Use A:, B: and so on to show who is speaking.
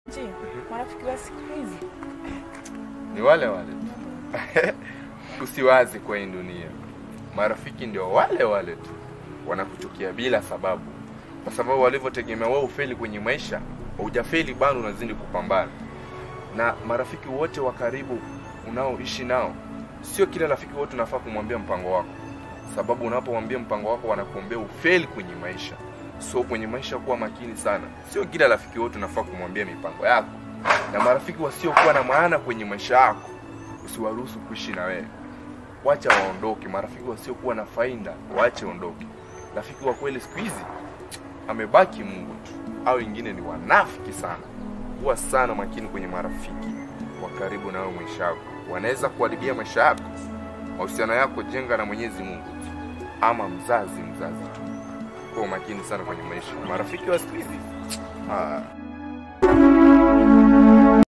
A: Je, marafiki wa siku hizi
B: ni wale wale tu. Usiwazi kwa hii dunia, marafiki ndio wale wale tu, wanakuchukia bila sababu, kwa sababu walivyotegemea wewe ufeli kwenye maisha, hujafeli bado, unazidi kupambana. Na marafiki wote wa karibu unaoishi nao, sio kila rafiki wote unafaa kumwambia mpango wako, sababu unapomwambia mpango wako wanakuombea ufeli kwenye maisha. So kwenye maisha kuwa makini sana, sio kila rafiki wote unafaa kumwambia mipango yako, na marafiki wasiokuwa na maana kwenye maisha yako usiwaruhusu kuishi na wewe, wacha waondoke. Marafiki wasiokuwa na faida waache ondoke. Rafiki wa kweli siku hizi amebaki Mungu tu, au wengine ni wanafiki sana. Kuwa sana makini kwenye marafiki wa karibu na wewe maisha yako, wanaweza kuharibia maisha yako. Mahusiano yako jenga na Mwenyezi Mungu tu, ama mzazi mzazi tu. Kuwa makini sana kwenye maisha, marafiki wa siku hizi ah.